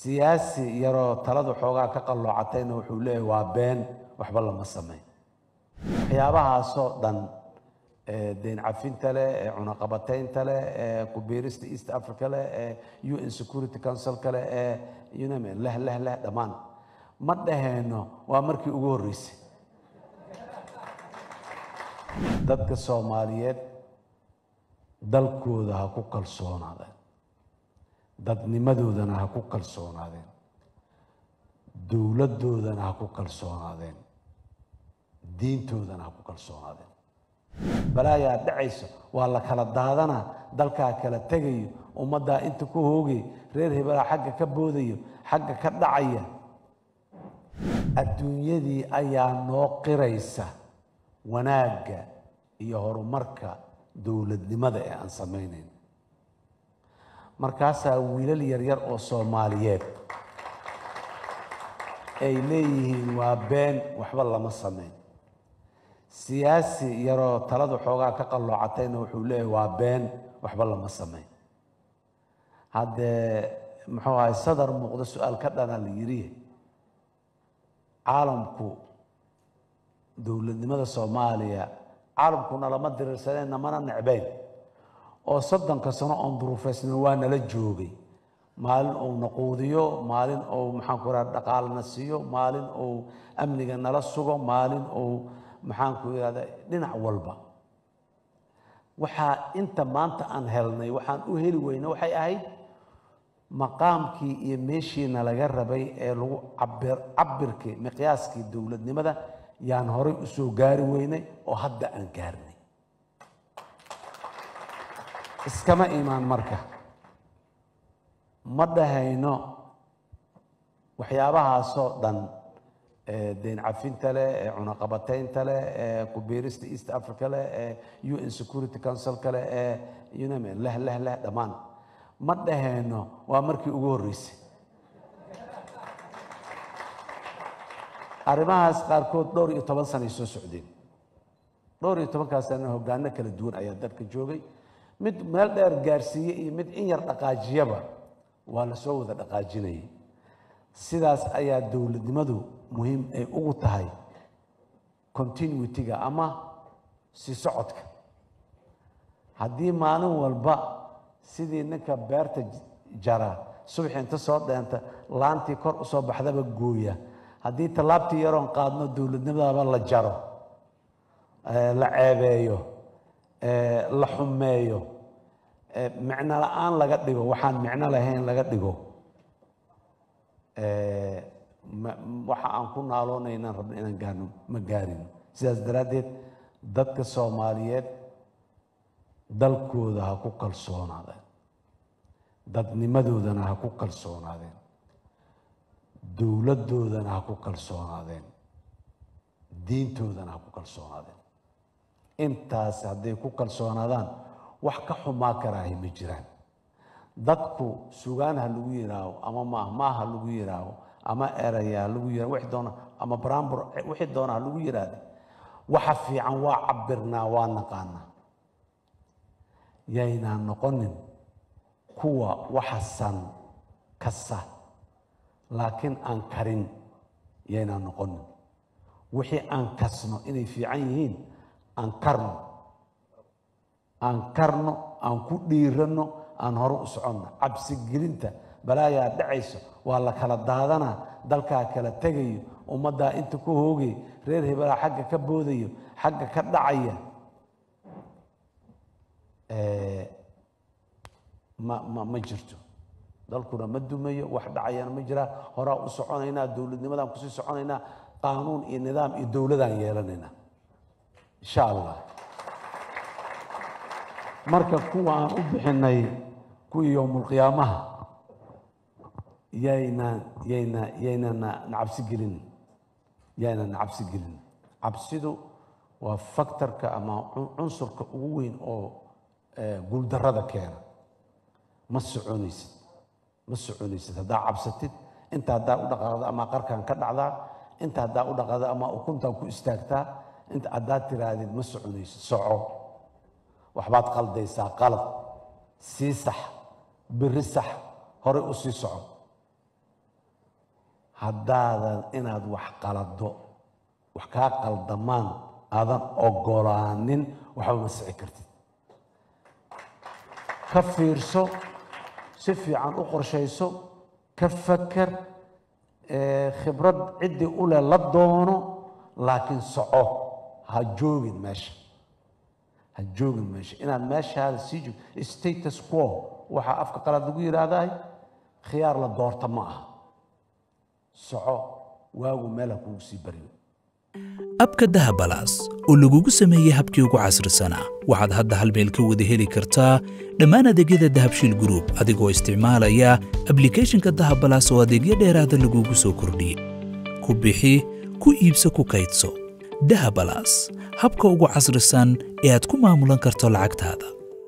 siyaasi yaroo taladu xoogaa ka qalloocatayna wuxuu leeyahay waa been waxba lama samayn waxyaabahaasoo dhan ee deyn cafinta leh ee cunaqabataynta leh ee kubiirista east africa leh ee u n security councilka leh ee uname leh leh leh dhammaan ma dhaheenno waa markii ugu horreysay dadka soomaaliyeed dalkooda ha ku kalsoonaadeen dadnimadoodana ha ku kalsoonaadeen dowladdoodana ha ku kalsoonaadeen diintoodana ha ku kalsoonaadeen balaayaa dhacayso waa la kala daadanaa dalkaa kala tegayo ummaddaa inta ku hoogay reer hebelaa xagga ka boodayo xagga ka dhacaya adduunyadii ayaa noo qiraysa wanaagga iyo horumarka dowladnimada ee aan samaynayn markaasaa wiilal yaryar oo soomaaliyeed ay leeyihiin waa been waxba lama samayn siyaasi yaroo taladu xoogaa ka qalloocatayna wuxuu leeyahay waa been waxba lama samayn haddee muxuu ahay sadar muuqdo su-aal ka dhana la yidhi caalamku dowladnimada soomaaliya caalamkuna lama diriirsaneen namana necbayn oo soddonka sano oon duruufaysna waa nala joogay maalin uu naquudiyo maalin uu maxaanku raha dhaqaalana siiyo maalin uu amniga nala sugo maalin uu maxaanku irahda dhinac walba waxaa inta maanta aan helnay waxaan u heli weyna waxay ahayd maqaamkii iyo meeshiina laga rabay ee lagu cabir cabirkii miqyaaskii dowladnimada yaan horay u soo gaari weynay oo hadda aan gaarnay iskama imaan marka ma dhahayno waxyaabahaasoo dhan ee deyn cafinta leh ee cunaqabataynta leh ee kubiirista east africa leh ee u n security councilka leh ee uname leh leh leh dhammaan ma dhahayno waa markii ugu horreysay arrimahaas qaarkood dhowr iyo toban sanay soo socdeen dhowr iyo tobankaas sana hoggaano kala duwan ayaa dalka joogay mid meel dheer gaarsiiye iyo mid in yar dhaqaajiyaba waa la soo wada dhaqaajinayay sidaas ayaa dowladnimadu muhiim ay ugu tahay continuity-ga ama si socodka haddii maalin walba sidii ninka beerta jara subaxi inta soo dheenta laantii kor usoo baxdaba gooya haddii tallaabtii yaroon qaadno dowladnimadaba la jaro la ceebeeyo la xumeeyo micno la-aan laga dhigo waxaan micno lahayn laga dhigo waxa aan ku naaloonay inaan rabno inaan gaarno ma gaarino sidaas daraaddeed dadka soomaaliyeed dalkooda ha ku kalsoonaadeen dadnimadoodana ha ku kalsoonaadeen dowladdoodana ha ku kalsoonaadeen diintoodana ha ku kalsoonaadeen intaas hadday ku kalsoonaadaan wax ka xumaa karaahi ma jiraan dadku sugaan ha lagu yidhaaho ama maahmaah ha lagu yidhaaho ama eraya ha lagu yidhaho wixii doona ama baraambur wixii doona ha lagu yidhaahda waxa fiican waa cabirnaa waa naqaanaa yaynaan noqonin kuwa waxasan kasa laakiin aan karin yaynaan noqonin wixii aan kasno inay fiican yihiin aan karno aan karno aan ku dhiiranno aan hore u soconno cabsigelinta balaayaa dhacayso waa la kala daadanaa dalkaa kala tegayo ummaddaa inta ku hoogay reer hebelaa xagga ka boodayo xagga ka dhacaya ma ma ma jirto dalkuna ma dumayo wax dhacayana ma jiraa horaa u soconaynaa dowladnimadaan kusii soconaynaa qaanuun iyo nidaam iyo dowladaan yeelanaynaa insha allah marka kuwa aan u bixinay kuwii yowmulqiyaamaha yaynaan yayna yaynana nacabsi gelin yaynaan nacabsi gelin cabsidu waa faktorka ama cunsurka ugu weyn oo guuldarrada keena ma soconaysid ma soconaysid haddaa cabsatid inta haddaa u dhaqaaqda ama qarkan ka dhacdaa inta haddaa u dhaqaaqda ama ukuntan ku istaagtaa inta haddaad tiraahdid ma soconaysid soco waxbaad qaldaysaa qalad sii sax biri sax horey u sii soco haddaadan inaad wax qalado wax kaa qaldamaan aadan ogolaanin waxba ma sici kartid ka fiirso si fiican u qorshayso ka faker ee, khibrad ciddii u leh la doono laakiin soco ha joogin meesha ha joogin meesha inaad meeshaada sii joog status quo waxaa afka qalaad lagu yidhaahdahay khiyaar la doorta ma aha soco waagu meel ha kugu sii baryo abka dahabalaas oo lagugu sameeyey habkii ugu casrisanaa waxaad hadda hal meel ka wada heli kartaa dhammaan adeegyada dahabshiil group adigoo isticmaalaya ablicathonka dahabalaas oo adeegyo dheeraada lagugu soo kordhiyey ku bixi ku iibso ku kaydso dahabalaas habka ugu casrisan ee aad ku maamulan karto lacagtaada